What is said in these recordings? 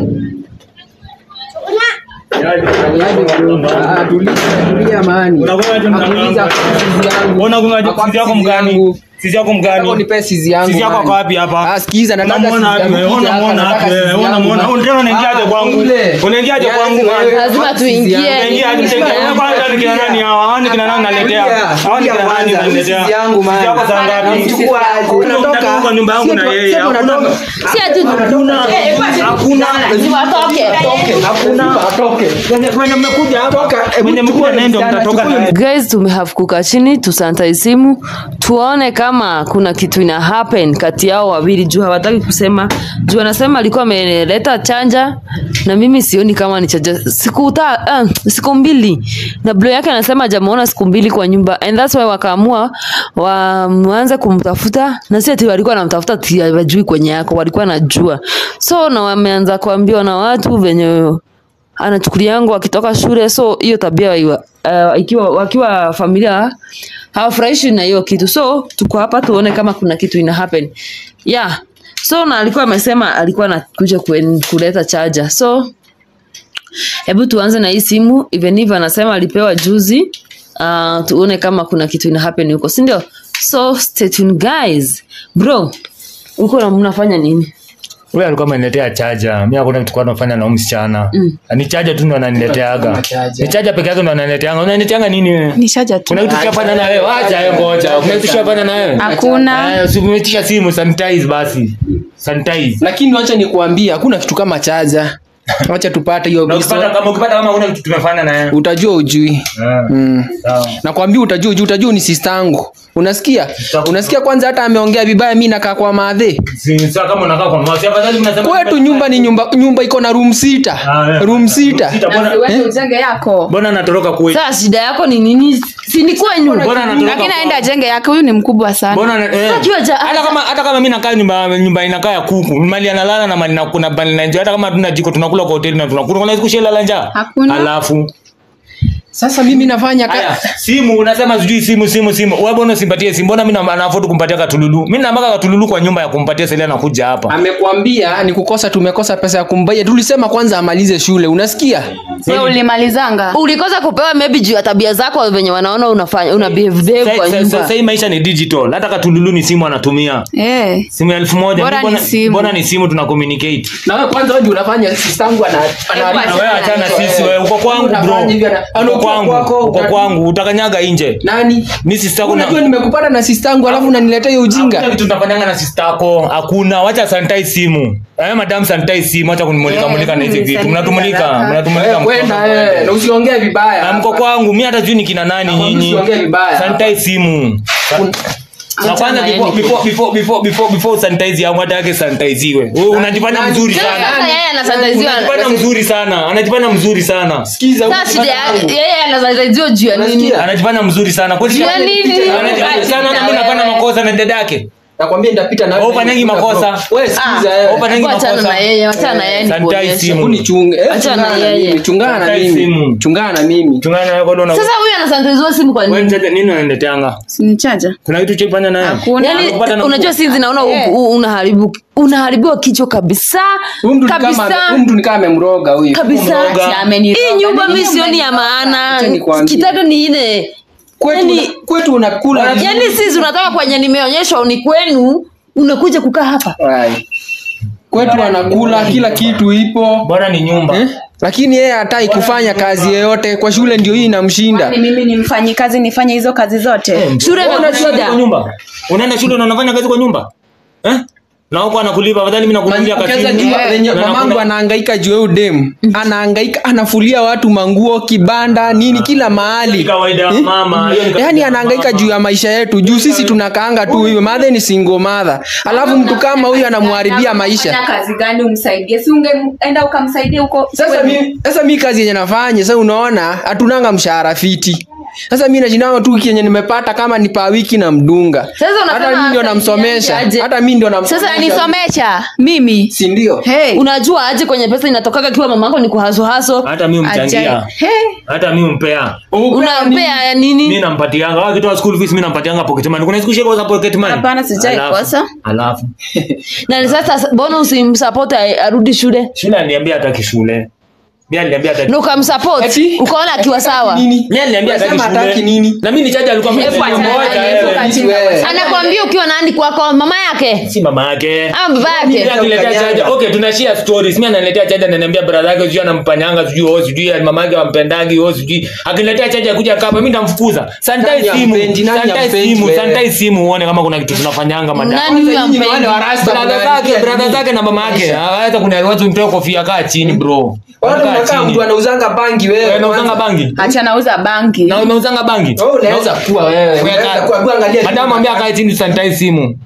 Ah, tulia, tulia mani. Unakuwa tu mganga Nakuuliza wangu. sizi yangu. Unaona kuna Nakwambia sisi yako sizi mgani? yangu. Sisi yako Nataka mgani? unipe sizi yangu. Sisi yako mani. ako wapi hapa? Ah, sikiza nataka Unamwona sizi wapi yangu. wewe? Kuja hapa, Unamwona nataka wapi wewe? sizi yangu, Unamwona? mani. Unataka unaingiaje Ah, kwangu? ule. Unaingiaje Yaani kwangu, wewe, mani? Lazima nataka tuingie. sizi yangu. Unaingia hadi mtenge. Tulia. Wewe kwanza ni kina nani hawa? Hawa ni kina nani unaletea? Hawa ni kina nani Tulia, unaletea? sizi yangu, mani. Sisi yako saa ngapi? Namchukua aje. Unatoka kwa nyumba yangu na yeye. Sema Hakuna- unatoka. Si ati Hakuna. Hakuna. watoke. Hakuna. Atoke. Wenye- wenye mmekuja hapa. Toka, hebu Wenye mmekuja chukua naye ndio msichana, mtatoka chukua naye. guys tumehave kuka chini tusantai simu tuone kama kuna kitu ina happen kati yao wawili juu hawataki kusema juu anasema alikuwa ameleta chanja na mimi sioni kama ni chanja siku ta, uh, siku mbili na blo yake anasema hajamuona siku mbili kwa nyumba and that's why wakaamua waanze kumtafuta na si ati walikuwa wanamtafuta ati wajui kwenye yako walikuwa najua so na wameanza kuambiwa na watu venye anachukuliangu akitoka shule so hiyo tabia iwa, uh, ikiwa wakiwa familia hawafurahishi na hiyo kitu so tuko hapa tuone kama kuna kitu ina happen yeah so na alikuwa amesema alikuwa anakuja kuen- kuleta chaja so hebu tuanze na hii simu even if anasema alipewa juzi uh, tuone kama kuna kitu ina happen huko si ndio so stay tuned guys bro uko na mnafanya nini Huyu alikuwa ameniletea chaja. Mimi hakuna kitu kwa nafanya na huyu msichana. Ni chaja tu ndo ananileteaga. Ni chaja peke yake ndo ananileteanga. Unanileteanga nini wewe? Ni shaja tu. Kuna kitu tushafanya na wewe? Acha wewe ngoja. Kuna kitu tushafanya na wewe? Hakuna. Eh, usimetisha simu sanitize basi. Sanitize. lakini wacha nikuambie hakuna kitu kama chaja wacha tupate hiyo Na ukipata biso kama ukipata kama una kitu tumefanya na wewe. utajua ujui Eh, mm. Sawa. nakwambia utajua ujui utajua ni sistangu unasikia unasikia kwanza hata ameongea vibaya mi nakaa kwa madhe Si sasa kama unakaa kwa mwasi afadhali mnasema kwetu nyumba ni nyumba nyumba iko na room sita Ah, eh. room sita Sita, mbona Wewe ujenge yako. mbona anatoroka kwetu? sasa shida yako ni nini si ni kwenyu Mbona anatoroka? Lakini aenda ajenge yake, huyu ni mkubwa sana. Mbona ana- eh. Akiwa ja- hata kama hata kama mimi nakaa nyumba nyumba inakaa ya kuku, mali analala na mali na kuna bali na njaa. Hata kama hatuna jiko tunakula kwa hoteli na tunakula. Kuna siku shela njaa. Hakuna. Alafu sasa mimi nafanya haya ka... simu unasema sijui simu simu simu. Wewe mbona usimpatie simu? Mbona mimi na afford kumpatia katululu? Mimi namaka katululu kwa nyumba ya kumpatia Selena anakuja hapa. amekwambia ni kukosa tumekosa pesa ya kumbaia tulisema kwanza amalize shule unasikia Wewe ulimalizanga. ulikosa kupewa maybe juu ya tabia zako venye wanaona unafanya una behave behave kwa Sasa nyumba sasa hii maisha ni digital. Hata katululu ni simu anatumia. Eh. Simu ya elfu moja. Bora Mbona- ni simu. Mbona ni simu tuna communicate? na wewe kwanza wewe unafanya sistangu ana ana- Na wewe achana sisi wewe. Uko kwangu bro. Unafanya hivi, ana- Uko anakuwa kwangu. kwako, Uko uta- kwangu. Utakanyaga nje. nani Mimi sister yako na unajua nimekupata na sistangu alafu unaniletea hiyo Hakuna ujinga kitu tunafanyanga na sister yako. Hakuna. Wacha sanitize simu. Eh, madam sanitize simu. Acha kunimulika Eh, mulika na hizi mimi vitu. sanitize Mnatumulika. haraka. Mnatumulika. Eh, kwenda eh, na usiongee vibaya Na mko kwangu. Mimi hata sijui ni kina nani Nakwambia nyinyi. usiongee vibaya. Sanitize simu. Na kwanza Achana before yeye. before before before before before sanitize yangu hata yake sanitiziwe. Wewe unajifanya nani- mzuri nani- sana. sasa yeye anasanitiziwa Unajifanya mzuri sana. Anajifanya mzuri sana. sikiza sasa shida ya- yeye anasanitiziwa juu ya nini Unasikia? Anajifanya mzuri sana. Kweli Juu ya nini? Anajifanya sana na mimi nafanya makosa na dada yake. nakwambia nitapita na Wewe ufanyangi makosa. wewe sikiza Ah, eh. Opa, nangi Hebu achana makosa. na yeye achana na yeye Sanitize nikuonyeshe. simu. Hebu nichunge eh, Achana chungana na yeye. mimi chungana na Sanitize mimi simu. chungana na mimi Tungana na wewe una sasa huyu anasanitiziwa simu kwa wewe nini mtete nini unanileteanga? Si ni chaja. Kuna kitu cha kufanya naye? Hakuna. yani Anakupata na unajua mkuu. sinzi naona Eh. u- u- unaharibu unaharibiwa kichwa kabisa huyu mtu ni kama kabisa huyu mtu ni kama amemroga huyu kabisa Kumroga. Si ameniroga. hii nyumba Nini mi sioni ya umeniroga? maana Acha nikwambie. kitaka ni ile kwetu yani- una- kwetu unakula yani sisi unatoka kwenye nimeonyeshwa ni kwenu unakuja kukaa hapa Ai. kwetu anakula kila kitu ipo Bora ni nyumba. eh? lakini yeye hataki kufanya kazi yeyote kwa shule ndio hii inamshinda Ni mimi ni mfanyikazi nifanye hizo kazi zote. shule Wewe unaenda shule imekushida kwa nyumba. Unaenda shule na unafanya kazi kwa nyumba? Eh? Na huko anakulipa afadhali mimi nakununulia Ukiweza katini. jua Eh, venye na mamangu nakuna- anahangaika juu ya huyu dem anahangaika anafulia watu manguo kibanda nini kila Ni mahali kawaida ya mama. Hiyo ni kawaida yaani ya anahangaika mama. juu ya maisha yetu juu sisi tunakaanga tu hivyo madhe ni single mother alafu mtu kama huyu anamharibia maisha Fanya kazi gani umsaidie? Si ungeenda ukamsaidia huko. sasa mi, sasa mi kazi yenye nafanya sasa unaona hatunanga mshahara fiti sasa mi nashindana tu kenye nimepata kama ni pa wiki na mdunga Sasa unasema hata mi ndio asaidiaje namsomesha aje? hata mi ndio namsomesha sasa nisomesha mimi si ndio hey. unajua aje kwenye pesa inatokaga kiwa mama yako ni kuhasohaso hata mi mchangia Ajai. Hey. hata mi mpea unampea ya mi nini nampatianga Wao wakitoa school fees mi nampatianga pocket money kuna siku sheko za pocket money Hapana, sijai Alafu- kosa. alafu na sasa mbona usimsupport a- arudi shule shule aliniambia hataki shule mi aliniambia hataki na ukamsupport Eti? ukaona akiwa sawa nini mi aliniambia hataki Unasema hataki shule nini na mi ni chaja alikuwa Hebu mmoja, achana mmoja, naye, eh. hebu achana Wewe. anakwambia ukiwa nani kwako mama yake si mama yake ama baba Mimi yake akiniletea Ukanyanga. chaja okay tunashare stories mimi ananiletea chaja ananiambia brother yake sijui anampanyanga sijui oh sijui mama yake wampendagi oh sijui akiniletea chaja kuja kapa mimi nitamfukuza sanitize Nani simu hampendi? Nani sanitize hampendi simu wewe? sanitize simu uone kama kuna kitu tunafanyanga madam nani huyo Nyinyi ni wale wa ampendi rasta brother mnaandikia zake brother nini? zake na mama yake haweza kuna watu mtoe kofia kaa chini bro Wale Kaa unakaa chini. mtu anauzanga bangi wewe Wewe unauzanga kwanza. bangi acha nauza bangi na unauzanga bangi Wewe unaweza kuwa wewe unaweza kuwa hebu angalia madam ambia kae chini sanitize simu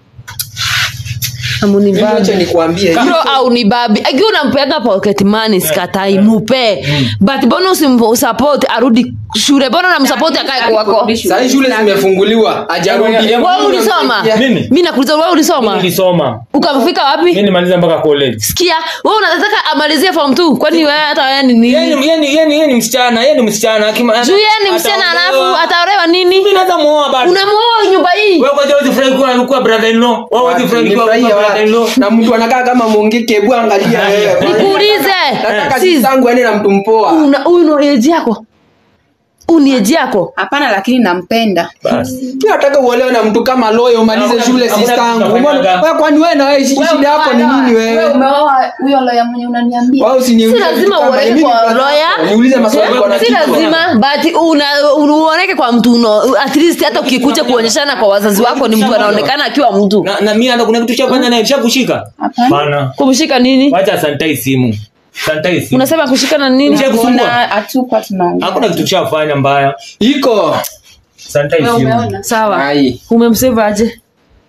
amuni Mimi acha babi nikwambie bro au ni babi akiwa unampeaga pocket money sikatai mupe but mbona usimsupport arudi shule mbona unamsupport akae kwako sasa hii shule zimefunguliwa hajarudi Wewe wewe ulisoma Mimi? mimi nakuuliza wewe ulisoma nilisoma ukafika wapi mimi nimaliza mpaka college sikia wewe unataka amalizie form 2 kwani wewe hata wewe ni Yeye nini ni- yeye ni- yeye ni- yeye ni msichana yeye ni msichana akima- juu yeye ni msichana ataolewa. alafu ataolewa nini Mimi naweza muoa bado. unamuoa nyumba hii Wewe kwanza huwezi furahi kuwa kuwa brother in law. Wewe huwezi furahi kuwa Nifurahie kuwa wapi? brother in law. na mtu anakaa kama mongeke hebu angalia wewe nikuulize nataka Sis, sisangu aende na mtu mpoa una huyu ni age yako huyu ni age yako hapana lakini nampenda Basi. Mimi nataka uolewe na mtu kama loyo umalize Hakuna- shule hakuna sistangu kitu Mbona- tunafanyaga. wewe kwani wewe na wewe shi- shida yako ni nini wewe umeoa huyo loya mwenye unaniambia wao usiniulize si lazima vitu kama uoneke hivi. kwa Mimi lawyer niulize maswali kwa si nakiko. lazima but una uoneke kwa mtu uno, at least hata ukikuja kuonyeshana kwa wazazi wako ni mtu anaonekana akiwa mtu Na na mimi hata kuna kitu chafanya naye shakushika. Hapana. Bana. kumshika nini Wacha sanitize simu. Sanitize simu. unasema kushikana nini Mshike kusumbua. Mbona atupa tunaongea Hakuna kitu chafanya mbaya. iko Sanitize Wewe simu. umeona sawa Ai. umemsave aje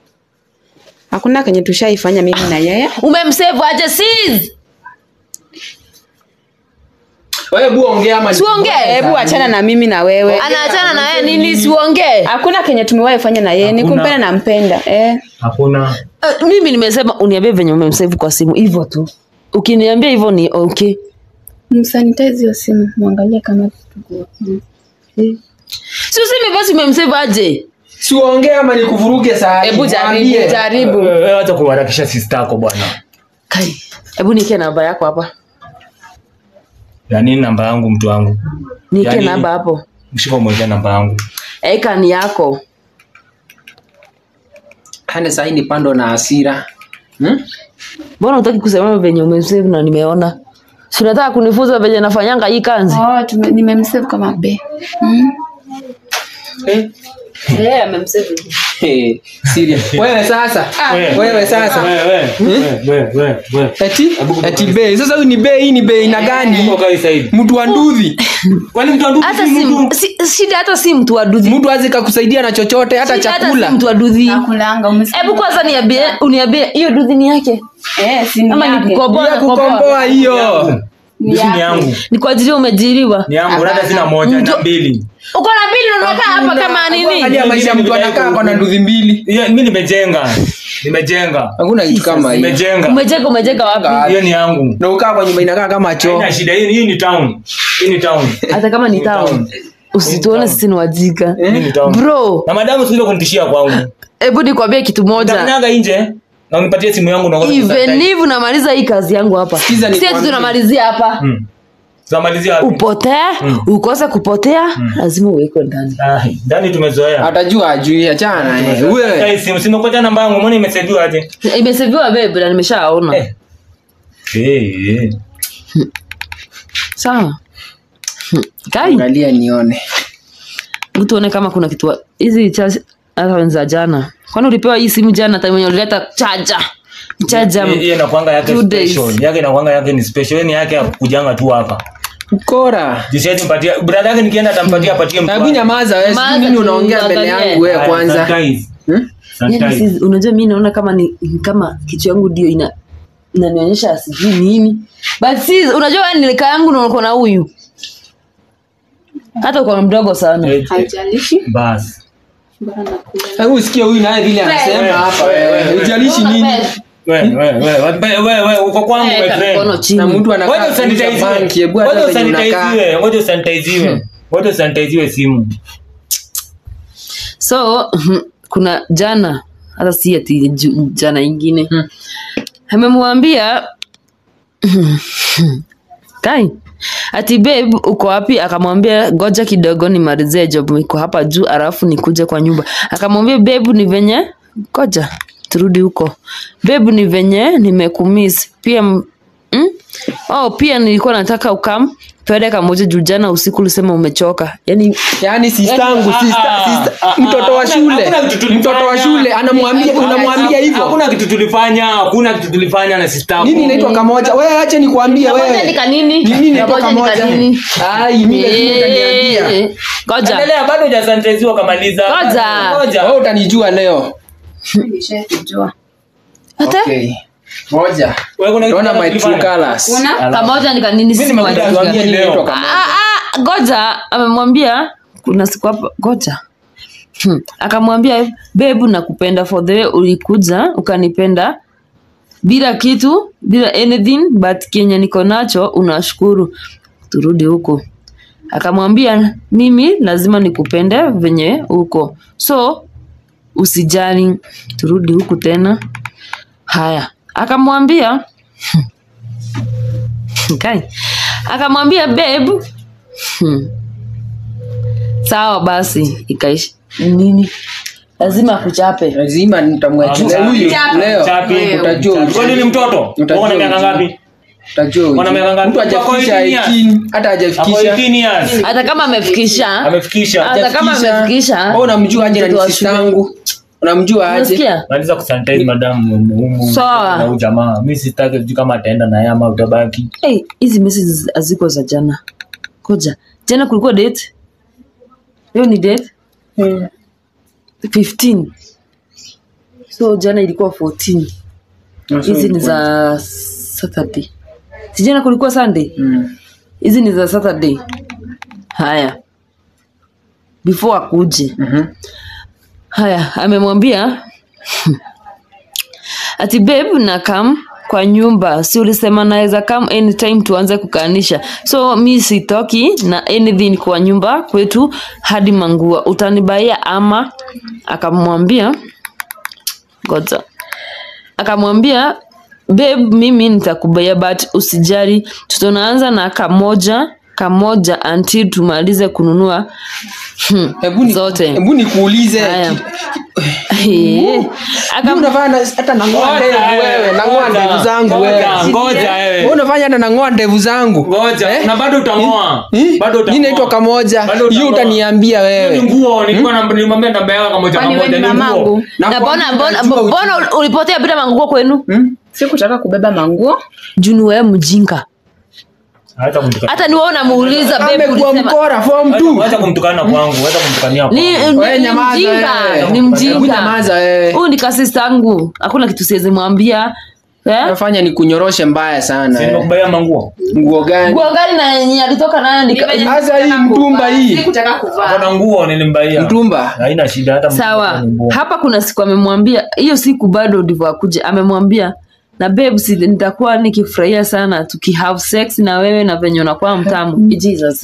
hakuna kenye tushaifanya mimi na yeye umemsave aje sis wewe bu ongea ama Siongee, hebu achana na mimi na wewe anaachana na wewe nini siuongee hakuna kenye tumewahi fanya na yeye ni Hakuna. kumpenda nampenda eh. Hakuna. Uh, mimi nimesema uniambie venye umemsave kwa simu hivyo tu ukiniambia hivyo ni okay msanitize hiyo simu mwangalie kama tuko si useme basi umemsave aje si uongee ama nikuvuruge saa hii. hebu jaribu Mwambie. jaribu Wewe wacha kuharakisha sister yako bwana. kai hebu nikie namba yako hapa Ya nini namba yangu mtu wangu? nikie Yaani- namba hapo Mshika umwekea namba yangu. eka ni yako Kane saa hii ni pando na hasira hmm? mbona utaki kusema venye umemsave na nimeona si unataka kunifunza venye nafanyanga hii kanzi oh, tume- nimemsave kama be mm. eh? yeah, amemsave Hey, serious. wewe sasa Wewe. wewe sasa Wewe wewe wewe wewe wewe. eti eti bei sasa huyu ni bei hii ni bei na gani Uko kai saidi. mtu wa nduthi Kwani mtu anduki hata si si, mtu? si, shida hata si mtu wa dudhi mtu azi kakusaidia na chochote hata Shida hata chakula si mtu wa dudhi nakulanga umesikia? hebu kwanza niambie uniambie hiyo dudhi ni yake eh, si ni ama ni yake. kukoboa ya na kukoboa kukomboa hiyo Ni Mimi ni yake. yangu. ni kwa ajili umejiriwa Ni yangu hata sina moja na Mtu- mbili. uko na mbili unakaa hapa kama nini angalia maisha ya mtu anakaa kwa na nduthi mbili Hiyo mimi nimejenga. Nimejenga. hakuna kitu kama hiyo Nimejenga. umejenga umejenga wapi Hiyo ni yangu. na ukaa kwa nyumba inakaa kama choo Haina shida. Hii hii ni town. Hii ni town. hata kama ni Ni town town. usituone sisi ni wajika Hii ni town. bro Na madamu sio kunitishia kwangu. hebu nikwambie kitu moja Nitakanyaga nje na unipatie simu yangu na ngoja even kusanitize. if unamaliza hii kazi yangu hapa Sikiza si ati nikwambie. tunamalizia hapa Mm. Tunamalizia wapi? upotee ukose kupotea lazima uwekwe ndani Ah, ndani tumezoea. atajua ajui achana naye. wewe Hey, simu simekuja namba yangu, mbona imeseviwa aje? imeseviwa bebe na nimeshaona Eh. Eh, eh. sawa Hmm. kai angalia nione tuone kama kuna kitu hizi cha- hata za jana kwani ulipewa hii simu jana time yenye ulileta chaja chaja Hii- hii inakuanga yake two days. special. Yake inakuanga yake ni special. Yaani yake ya kujanga tu hapa. ukora Jisiaje mpatia. Brother yake nikienda atampatia apatie mtu. hebu wake. nyamaza wewe sijui Nyamaza nini tu, unaongea mbele uangalie. yangu wewe Haya, kwanza sanitize. Hmm? Yaani Sanitize. si- unajua mi naona kama ni ni kama kichwa yangu ndio ina inanionyesha sijui nini but si unajua wewe nilika yangu na uko na huyu hata uko mdogo sana Eh, haijalishi basi bora nakula Hebu usikie huyu naye vile anasema hapa wewe. Ujalishi nini? we we we we we we uko kwangu my Weka mkono friend chini Na mtu anakaa ngoja kuuza usanitiziwe banki, hebu hata ngoja venye unakaa. usanitiziwe ngoja usanitiziwe ngoja usanitiziwe simu so kuna jana hata si ati ju- jana ingine amemwambia kai ati babe uko wapi akamwambia goja kidogo nimalizie job iko hapa juu alafu nikuje kwa nyumba akamwambia babe ni venye goja turudi huko babe ni venye nimekumiss pia m- mm? oh pia nilikuwa nataka ukam twende kamoja juu jana usiku ulisema umechoka yani Yaani sistangu, Ah, sister, ah, sister, ah, ah, mtoto wa hakuna- shule. hakuna kitu tulifanya. Mtoto wa shule anamwambia unamwambia hivyo. hakuna kitu tulifanya hakuna kitu tulifanya na sister Nini inaitwa kamoja? Wewe acha nikwambie Kamoja wewe. ni kanini? Nini inaitwa Kamoja ni kamoja? kanini? Ai, mimi lazima utaniambia. Eh, Ngoja. endelea bado hujasanitiziwa kamaliza Ngoja. ngoja Wewe utanijua leo. nishakujua Hata? Okay. Moja. Wewe kuna kitu Naona my true tulifanya? colors. una Kamoja ni kanini? Mimi Sisi nimekuja wajinga. kuambia Nini leo. inaitwa kamoja? Ah, ah, Ngoja amemwambia kuna siku hapa ngoja. Hmm. Akamwambia bebu nakupenda for the way ulikuja ukanipenda bila kitu bila anything but kenye niko nacho unashukuru turudi huko akamwambia mimi lazima nikupende venye huko so usijali turudi huku tena haya akamwambia kai akamwambia babe hmm. sawa basi ikaishi nini lazima akuchape Lazima nitamwachilia Ah, huyu Chapi. leo. Chapi. Utajua. Kwa nini mtoto Utajua uko na miaka ujinga. ngapi Utajua. Wana miaka ngapi? Mtu hajafikisha Ako 18 18, hata ako hajafikisha. 18 years hata kama amefikisha amefikisha hata kama amefikisha Wewe unamjua aje na mtoto ni wa shule. sistangu? Unamjua aje? unasikia maliza kusanitize madam humu Sawa. na huyu jamaa mimi sitaki sijui kama ataenda na yeye ama utabaki hey, hizi messages haziko za jana koja jana kulikuwa date leo ni date 15 so jana ilikuwa 14 hizi ni za saturday si jana kulikuwa sunday Mm. hizi ni za saturday haya before akuje Mhm. haya amemwambia ati babe na kam kwa nyumba si ulisema naweza kam anytime tuanze kukanisha so mi sitoki na anything kwa nyumba kwetu hadi mangua utanibaia ama akamwambia ngoja akamwambia babe mimi nitakubaia but usijali tutaanza na kamoja kamoja until tumalize kununua hmm, Hebu ni- zote Hebu nikuulize. Haya. ki- Eh, Mimi akam- unafanya na- hata nang'oa ndevu wewe, nang'oa ndevu zangu wewe. Ngoja, ngoja Wewe wewe unafanya hata nang'oa ndevu zangu. ngoja Eh? na bado utangoa Eh? bado Hii utangoa inaitwa kamoja. Bado Hiyo utang'oa. utaniambia Hiyo ni wewe. nguo nilikuwa na nilimwambia namba yako kama moja Kwani wewe moja ni ni nguo mamangu? Na na kwa mbona nini mbona unajua mbona ujinga? ulipotea bila manguo kwenu Hmm? sikutaka kubeba manguo juni wewe mjinga hata kumtukana hata ni wewe unamuuliza babe Amekuwa ulisema mkora form 2. hata kumtukana kwangu hata kumtukania ni kwangu Wewe ni- ni nyamaza mjinga wewe. ni Hebu mjinga nyamaza wewe. huyu ni kasistangu hakuna kitu siwezi mwambia eh Nafanya ni kunyoroshe mbaya sana. si eh. nimekubaia manguo Nguo gani? nguo gani na yenye alitoka nayo nika- Sasa hii mtumba hii. sikutaka kuvaa kuna nguo nilimbaia Mtumba. haina shida hata sawa nguo. hapa kuna siku amemwambia hiyo siku bado ndivyo akuje amemwambia na babe si nitakuwa nikifurahia sana tukihave sex na wewe na venye unakuwa mtamu jesus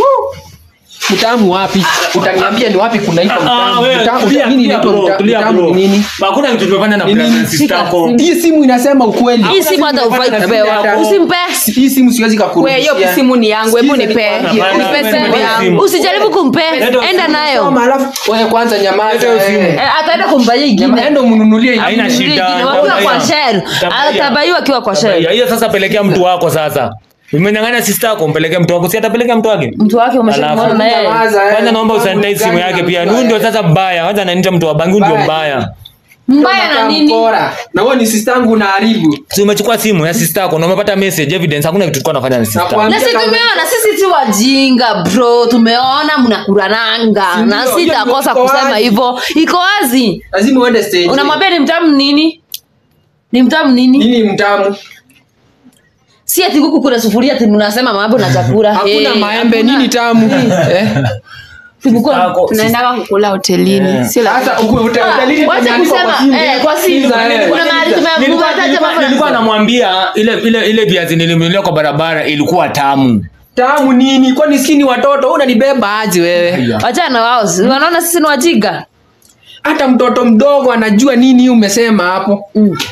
Mtamu wapi? Utaniambia ni wapi kunaitwa Ah, mtamu? wewe, Mtamu- tulia, nini tulia inaitwa bro, mta- tulia mtamu bro. ni nini? hakuna kitu tumefanya na Ni nini? pregnancy Shika yako simu. Hii simu inasema ukweli. hii siku hata ufai kupewa usimpe Hii simu siwezi we kakurudishia. hiyo simu ni yangu hebu Sikiza nipe nikwambie. Hapana, nipe wewe simu nipe yangu simu. usijaribu kumpe Ndio enda simu. nayo Soma, alafu wewe kwanza nyamaza. Leta hiyo simu. eh. Eh, ataenda kumbaia Nyama- ingine Enda umnunulie Haina ingine. shida. Ingine, wakiwa kwa Nitambaia. shell Nitambaia. atabaiwa akiwa kwa shell Tabia. hiyo sasa pelekea mtu wako sasa umenyang'anya sister yako mpelekee mtu wako si atapelekea mtu wake mtu wake umeshamwona Alafu- na yeye Nyamaza, eh. kwanza naomba Mtamu usanitize simu gani yake na pia mbaya? huyu ndio sasa mbaya kwanza ananiita mtu wa bangi huyu ndio Mbaya. mbaya mbaya na Kama nini mkora. Na wewe ni sistangu unaharibu. si umechukua simu ya sister yako na umepata message evidence hakuna kitu tulikuwa tunafanya na sister Nakwambia na si kama- tumeona sisi si wajinga bro tumeona mnakurananga Si na ndio, sitakosa hiyo iko kusema wazi. hivyo iko wazi Lazima uende stage. unamwambia ni mtamu nini ni mtamu nini nini mtamu? si ati huku kuna sufuria ati mnasema mambo na chakula hakuna Eh, maembe hakuna. nini tamu eh? Tulikuwa- Ako- tunaendaga kukula hotelini sio hata lazima uku- hotel- Ah, hotelini wacha tumeandikwa kusema, kwa simu. eh, kwa simu. Sikiza, eh. Kuna mahali Nilikuwa- tumemataja nilikuwa- mambo na- nilikuwa namwambia ile ile ile viazi nilimnunulia kwa barabara ilikuwa tamu tamu nini kwani sisi ni watoto unanibeba aje wewe wachana na wao si wanaona sisi ni wajinga hata mtoto mdogo anajua nini umesema hapo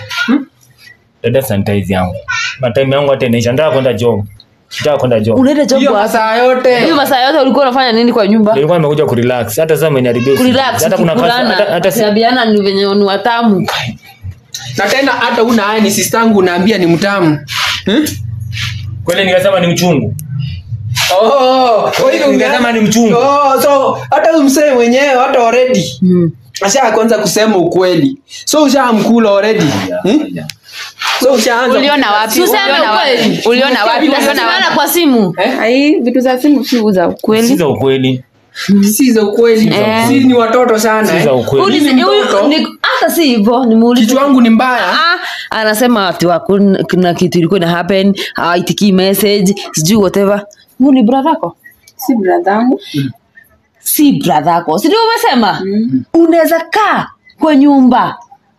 dada sanitize yangu matime yangu hata inaisha nataka kwenda job nataka kwenda job unaenda job hiyo wapi masaa hiyo yote masaa yote ulikuwa unafanya nini kwa nyumba nilikuwa nimekuja kurelax hata sasa umeniharibia usingizi. kurelax hata kuna kazi hata kukulana hata si- kuambiana ni venye ni watamu na tena hata una haya ni sistangu unaambia ni mtamu hmm? kweli nikasema ni mchungu oh, kwa hivyo Ningesema ni mchungu. oh, so hata huyu msee mwenyewe hata already mm. asha kwanza kusema ukweli so ushamkula already hmm? so ushaanza uliona wapi Tuseme uliona wapi ukweli. uliona wapi uliona Tunasimama wapi kwa simu Eh? ai vitu za simu si za si ukweli za ukweli si za ukweli Eh. si ni watoto sana si eh. za ukweli Ulize- Mimi huyu- mtoto. ni- hata si hivyo nimuulize kichwa wangu ni mbaya Ah, anasema ati hakuna kuna kitu ilikuwa ina happen hawaitikii message sijui whatever huyu ni brother yako si bradhangu si brother yako si ndio umesema unaweza kaa kwa nyumba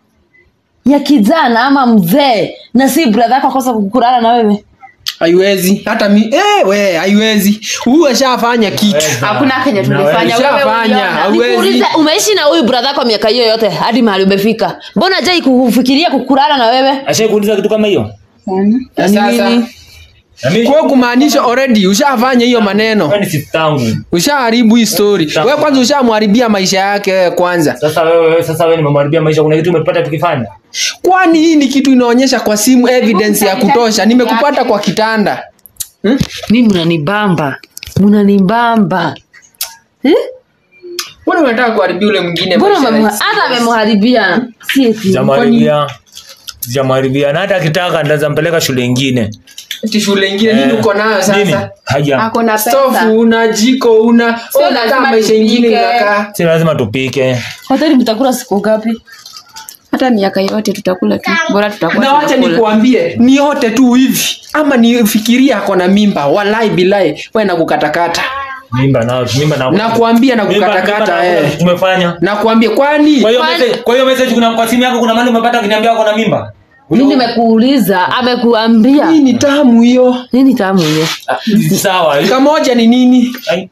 ya kijana ama mzee na si brother yako akosa kukulala na wewe haiwezi hata mi eh, we haiwezi huyu ashafanya kitu hakuna kenye Naweza. tumefanya wewe Ushafanya, uliona. hauwezi. nikuulize umeishi na huyu brother yako miaka hiyo yote hadi mahali umefika mbona jai kufikiria kukulala na wewe ashai kuuliza kitu kama hiyo Sana. Na Ni sasa nini? na mimi kwa kumaanisha already ushafanya hiyo maneno wewe ni sister yangu ushaharibu hii story Sawa. wewe kwanza ushamharibia maisha yake wewe kwanza sasa wewe wewe- sasa wewe nimemharibia maisha kuna kitu umepata tukifanya kwani hii ni kitu inaonyesha kwa simu evidence ya kutosha nimekupata kwa kitanda hmm? mi mnanibamba mnanibamba eh? mbona unataka kuharibia ule mwingine mbona maisha umemha- rahisi? hata amemharibia si eti sijamharibia sijamharibia na hata akitaka ndaweza mpeleka shule ingine ati shule ingine nini Eh, uko nayo nini? sasa Haya. ako na pesa stofu una jiko una Sio Wewe unakaa lazima maisha ingine tupike. unakaa si lazima tupike hoteli mtakula siku ngapi hata miaka yote tutakula tu bora tutakuwa na wacha tunakula. nikuambie ni yote tu hivi ama nifikiria ako na mimba walai bilai we nakukatakata mimba na mimba na nakuambia Mimba- nakukatakata mimba na- eh. tumefanya nakuambia kwani kwa hiyo Kwani- message kwa hiyo message kuna kwa simu yako kuna mali umepata kuniambia ako na mimba mi nimekuuliza amekuambia hii ni tamu hiyo nini tamu hiyo Ah, sawa kamoja ni nini Ai.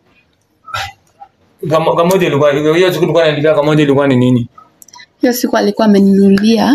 Kamo- kamoja ilikuwa hiyo siku tulikuwa naendelea kamoja ilikuwa ni nini hiyo siku alikuwa ameninunulia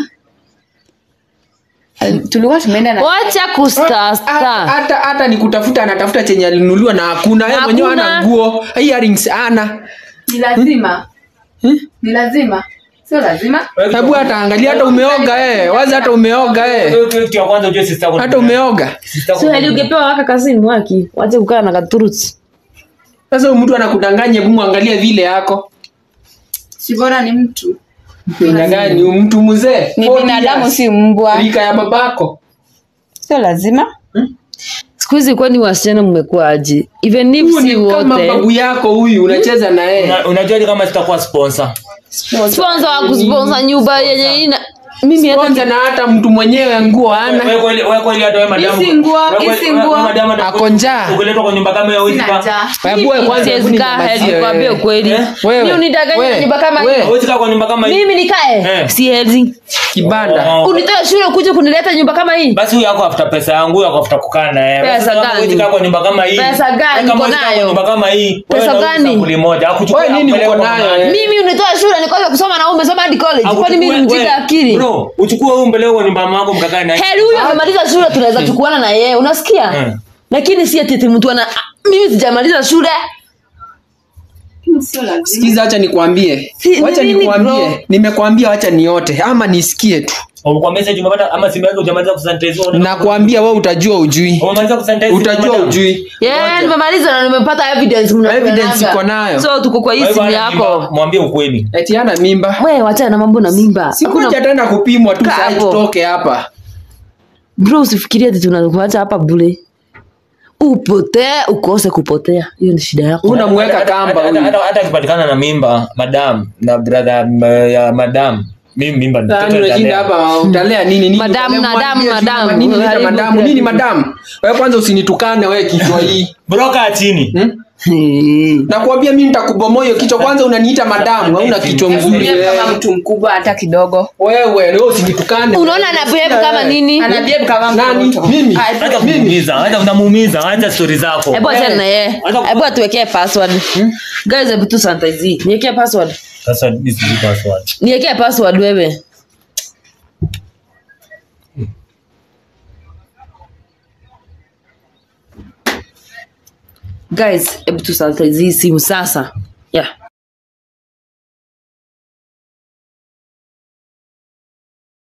Ali- tulikuwa tumeenda na wacha Ha- kustasta hata hata nikutafuta anatafuta chenye alinunuliwa na hakuna yeye mwenyewe Hakuna. ana nguo earrings ana ni lazima ni lazima sio lazima hebu hata angalia hata umeoga eh wazi hata umeoga eh Hiyo kitu ya kwanza ujue sister yako hata umeoga sister yako so hadi ungepewa waka kazini waki wache kukaa na katuruti sasa huyu mtu anakudanganya hebu muangalie vile yako si bora ni mtu Aina gani huyu mtu mzee ni 40 binadamu years. si mbwa rika ya babako sio lazima siku hizi kwani wasichana mmekuwa aje even if Huyu si ni kama wote babu yako huyu unacheza na yeye Una- unajuaje kama sitakuwa sponsor sponsor wa kusponsor nyumba yenye ina mimi hata kwanza na hata mtu mwenyewe nguo ana Wewe kweli wewe kweli hata wewe madamu Isi nguo, wewe kweli- isi wewe- nguo. wewe madamu hata- Ako njaa. ukiletwa kwa nyumba kama hiyo huwezi sina kaa- njaa Hebu wewe kwanza hebu siwezi kaa ninyamazie hedi kwambia wewe. ukweli Eh? Wewe, mi unidanganya wewe, nyumba kama wewe. hii huwezi kaa kwa nyumba kama hii mimi nikae Eh. si hedi kibanda Oh. unitoe shule kuja kunileta nyumba kama hii basi huyu ako afuta pesa yangu huyu ako afuta kukaa naye Pesa Sasa kama gani? huwezi kaa kwa nyumba kama hii Pesa gani Wewe kama uko huwezi kaa nayo? kwa nyumba kama hii Pesa wewe unauza gani? sampuli moja akuchukue Wewe nini akupeleke uko kwa nayo, mama eh? yake. mimi unitoa shule nikoza kusoma na wewe umesoma hadi college kwani mimi Akuchukue- ni mjinga wewe, akili bro uchukue huyu mpeleke kwa nyumba ya mama yako mkakae naye heri huyu amemaliza shule tunaweza chukuana na yeye unasikia Mm. lakini si ati mtu ana ah, mimi sijamaliza shule sio lazima sikiza wacha nikwambie Si- wacha nini, bro? nikwambie nimekwambia wacha niote ama nisikie tu kwa message umepata ama simu yako hujamaliza kusanitize wewe unataka- nakwambia we utajua ujui umemaliza kusanitize utajua madam? ujui yeah, nimemaliza na nimepata evidence mnapeanaga. Evidence iko nayo. so tuko kwa hii Kwa hivyo simu hana mimba, yako mwambie ukweli eti ana mimba we wachana na mambo na mimba sikuja Hakuna- tena kupimwa tu Kaa sai hapo. tutoke hapa bro usifikirie ati tunakuacha hapa bure upotee ukose kupotea hiyo ni shida yako unamweka Hata- kamba hata- huyu hata hata akipatikana na mimba madam na brother m- ya madam mimi mimba ni Yaani mtoto unashinda atalea. hapa utalea nini nini? Madamu, Utalea madamu, mwambie sijui madamu. nini unaita Haribu madamu kila nini kitu. madamu? Wewe kwanza usinitukane wewe kichwa hii. Broka chini. Hmm? Nakwambia mimi nitakubomoa hiyo kichwa kwanza unaniita madamu, hauna kichwa mzuri Behave wewe. kama mtu mkubwa hata kidogo Wewe wewe usinitukane. unaona ana behave kama nini ana behave kama Nani? mtoto Mimi? Ah, Acha kumuumiza, acha unamuumiza, acha story zako. hebu achana na yeye Acha- hebu atuwekee password guys hebu tu sanitize niwekee password Sasa mimi sijui password. niwekee password wewe guys hebu tu sanitize hii simu sasa yeah